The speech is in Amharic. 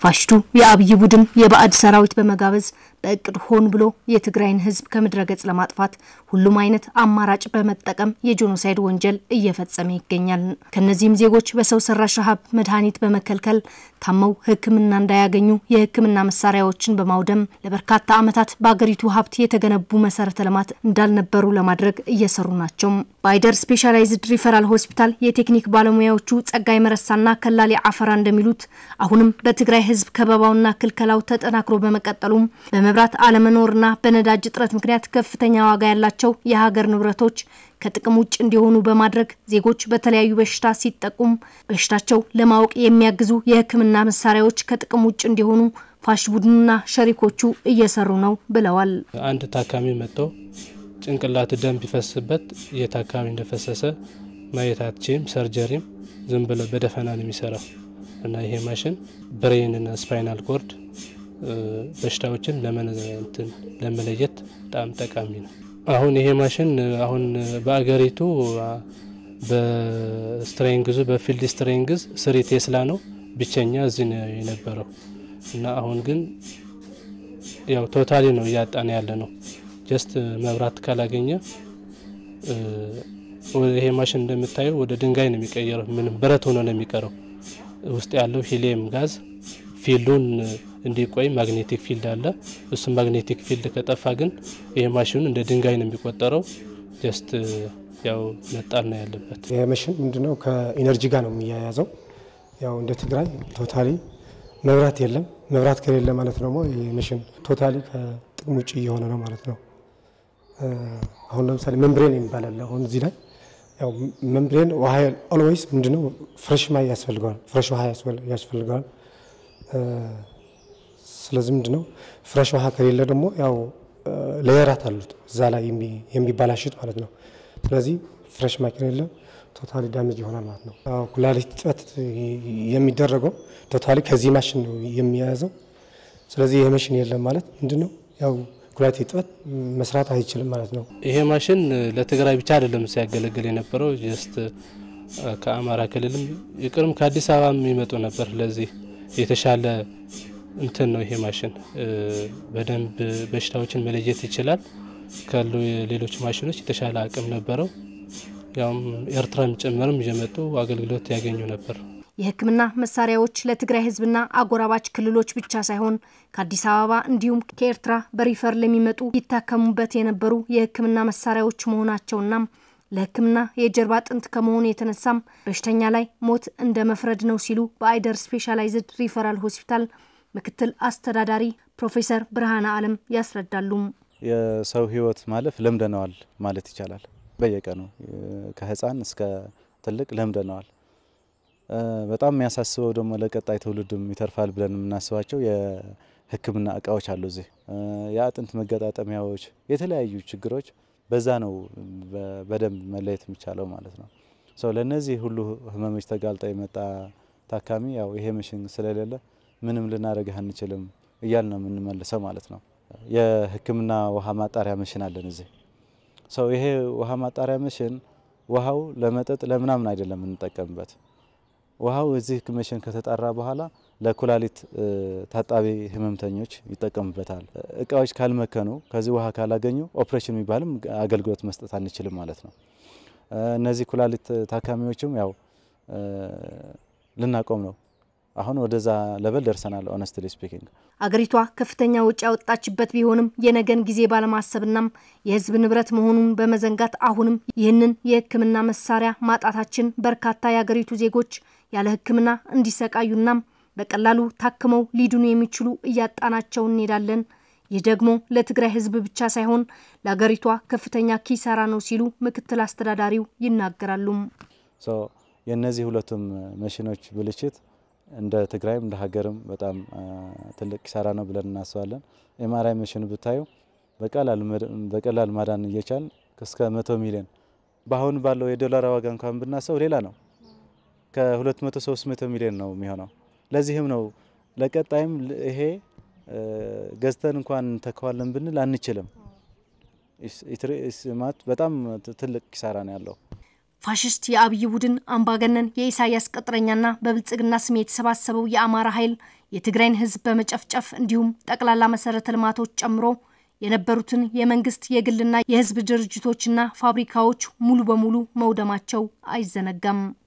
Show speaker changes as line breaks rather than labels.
ፋሽቱ የአብይ ቡድን የባዕድ ሰራዊት በመጋበዝ በእቅድ ሆን ብሎ የትግራይን ሕዝብ ከምድረ ገጽ ለማጥፋት ሁሉም አይነት አማራጭ በመጠቀም የጄኖሳይድ ወንጀል እየፈጸመ ይገኛል። ከነዚህም ዜጎች በሰው ሰራሽ ረሃብ መድኃኒት በመከልከል ታመው ሕክምና እንዳያገኙ የሕክምና መሳሪያዎችን በማውደም ለበርካታ ዓመታት በአገሪቱ ሀብት የተገነቡ መሰረተ ልማት እንዳልነበሩ ለማድረግ እየሰሩ ናቸው። በአይደር ስፔሻላይዝድ ሪፈራል ሆስፒታል የቴክኒክ ባለሙያዎቹ ጸጋይ መረሳና ከላሌ አፈራ እንደሚሉት አሁንም በትግራይ ህዝብ ከበባውና ክልከላው ተጠናክሮ በመቀጠሉም በመብራት አለመኖርና በነዳጅ እጥረት ምክንያት ከፍተኛ ዋጋ ያላቸው የሀገር ንብረቶች ከጥቅም ውጭ እንዲሆኑ በማድረግ ዜጎች በተለያዩ በሽታ ሲጠቁም በሽታቸው ለማወቅ የሚያግዙ የህክምና መሳሪያዎች ከጥቅም ውጭ እንዲሆኑ ፋሽ ቡድኑና ሸሪኮቹ እየሰሩ ነው ብለዋል።
አንድ ታካሚ መጥቶ ጭንቅላት ደም ቢፈስበት የታካሚ እንደፈሰሰ ማየት አትችም። ሰርጀሪም ዝም ብሎ በደፈና ነው የሚሰራው እና ይሄ ማሽን ብሬንና ስፓይናል ኮርድ በሽታዎችን ለመለየት በጣም ጠቃሚ ነው። አሁን ይሄ ማሽን አሁን በአገሪቱ በስትሬንግዙ በፊልድ ስትሬንግዝ ስሪ ቴስላ ነው ብቸኛ እዚህ ነው የነበረው እና አሁን ግን ያው ቶታሊ ነው እያጣን ያለ ነው። ጀስት መብራት ካላገኘ ይሄ ማሽን እንደምታየው ወደ ድንጋይ ነው የሚቀየረው። ምንም ብረት ሆኖ ነው የሚቀረው። ውስጥ ያለው ሂሊየም ጋዝ ፊልዱን እንዲቆይ ማግኔቲክ ፊልድ አለ። እሱም ማግኔቲክ ፊልድ ከጠፋ ግን ይሄ ማሽኑ እንደ ድንጋይ ነው የሚቆጠረው። ጀስት ያው መጣል ነው ያለበት።
ይሄ ማሽን ምንድነው ከኢነርጂ ጋር ነው የሚያያዘው። ያው እንደ ትግራይ ቶታሊ መብራት የለም። መብራት ከሌለ ማለት ደግሞ ይሄ ማሽን ቶታሊ ከጥቅም ውጭ እየሆነ ነው ማለት ነው። አሁን ለምሳሌ መምብሬን የሚባላል አሁን እዚህ ላይ ያው መምብሬን ውሃ ኦልዌይስ ምንድነው ፍሬሽ ማይ ያስፈልገዋል፣ ፍሬሽ ውሃ ያስፈልገዋል። ስለዚህ ምንድነው ፍሬሽ ውሃ ከሌለ ደግሞ ያው ሌየራት አሉት እዛ ላይ የሚባላሽት ማለት ነው። ስለዚህ ፍሬሽ ማይ ከሌለ ቶታሊ ዳሜጅ ይሆናል ማለት ነው። ኩላሊት እጥበት የሚደረገው ቶታሊ ከዚህ ማሽን ነው የሚያያዘው። ስለዚህ ይህ ማሽን የለም ማለት ምንድነው ያው ኩላሊት እጥበት መስራት አይችልም ማለት ነው።
ይሄ ማሽን ለትግራይ ብቻ አይደለም ሲያገለግል የነበረው ጀስት ከአማራ ክልልም ይቅርም ከአዲስ አበባ የሚመጡ ነበር። ለዚህ የተሻለ እንትን ነው ይሄ ማሽን በደንብ በሽታዎችን መለየት ይችላል። ካሉ የሌሎች ማሽኖች የተሻለ አቅም ነበረው። ያውም ኤርትራም ጭምርም እየመጡ አገልግሎት ያገኙ ነበር።
የሕክምና መሳሪያዎች ለትግራይ ሕዝብና አጎራባች ክልሎች ብቻ ሳይሆን ከአዲስ አበባ እንዲሁም ከኤርትራ በሪፈር ለሚመጡ ይታከሙበት የነበሩ የሕክምና መሳሪያዎች መሆናቸውና ለሕክምና የጀርባ አጥንት ከመሆኑ የተነሳም በሽተኛ ላይ ሞት እንደ መፍረድ ነው ሲሉ በአይደር ስፔሻላይዝድ ሪፈራል ሆስፒታል ምክትል አስተዳዳሪ ፕሮፌሰር ብርሃነ አለም ያስረዳሉ።
የሰው ህይወት ማለፍ ለምደነዋል ማለት ይቻላል። በየቀኑ ከህፃን እስከ ትልቅ ለምደነዋል። በጣም የሚያሳስበው ደግሞ ለቀጣይ ትውልድም ይተርፋል ብለን የምናስባቸው የህክምና እቃዎች አሉ። እዚህ የአጥንት መገጣጠሚያዎች፣ የተለያዩ ችግሮች በዛ ነው በደንብ መለየት የሚቻለው ማለት ነው። ሰው ለእነዚህ ሁሉ ህመሞች ተጋልጦ የመጣ ታካሚ ያው ይሄ መሽን ስለሌለ ምንም ልናደርግህ አንችልም እያል ነው የምንመልሰው ማለት ነው። የህክምና ውሃ ማጣሪያ መሽን አለን እዚህ ሰው ይሄ ውሃ ማጣሪያ መሽን ውሃው ለመጠጥ ለምናምን አይደለም የምንጠቀምበት። ውሃው እዚህ መሽን ከተጣራ በኋላ ለኩላሊት ታጣቢ ህመምተኞች ይጠቀሙበታል። እቃዎች ካልመከኑ ከዚህ ውሃ ካላገኙ ኦፕሬሽን የሚባልም አገልግሎት መስጠት አንችልም ማለት ነው። እነዚህ ኩላሊት ታካሚዎችም ያው ልናቆም ነው አሁን ወደዛ ለበል ደርሰናል። ኦነስትሊ ስፒኪንግ
አገሪቷ ከፍተኛ ወጪ ያወጣችበት ቢሆንም የነገን ጊዜ ባለማሰብናም የህዝብ ንብረት መሆኑን በመዘንጋት አሁንም ይህንን የህክምና መሳሪያ ማጣታችን በርካታ የአገሪቱ ዜጎች ያለ ህክምና እንዲሰቃዩናም በቀላሉ ታክመው ሊድኑ የሚችሉ እያጣናቸው እንሄዳለን። ይህ ደግሞ ለትግራይ ህዝብ ብቻ ሳይሆን ለአገሪቷ ከፍተኛ ኪሳራ ነው ሲሉ ምክትል አስተዳዳሪው ይናገራሉ።
የእነዚህ ሁለቱም መሽኖች ብልሽት እንደ ትግራይም እንደ ሀገርም በጣም ትልቅ ኪሳራ ነው ብለን እናስባለን። ኤምአርአይ መሽን ብታዩ በቀላል ማዳን እየቻል እስከ መቶ ሚሊዮን በአሁን ባለው የዶላር ዋጋ እንኳን ብናሰው ሌላ ነው። ከ200 300 ሚሊዮን ነው የሚሆነው። ለዚህም ነው ለቀጣይም ይሄ ገዝተን እንኳን እንተከዋለን ብንል አንችልም። በጣም ትልቅ ኪሳራ ነው ያለው።
ፋሽስት የአብይ ቡድን አምባገነን የኢሳያስ ቅጥረኛና በብልጽግና ስም የተሰባሰበው የአማራ ኃይል የትግራይን ህዝብ በመጨፍጨፍ እንዲሁም ጠቅላላ መሰረተ ልማቶች ጨምሮ የነበሩትን የመንግስት የግልና የህዝብ ድርጅቶችና ፋብሪካዎች ሙሉ በሙሉ መውደማቸው አይዘነጋም።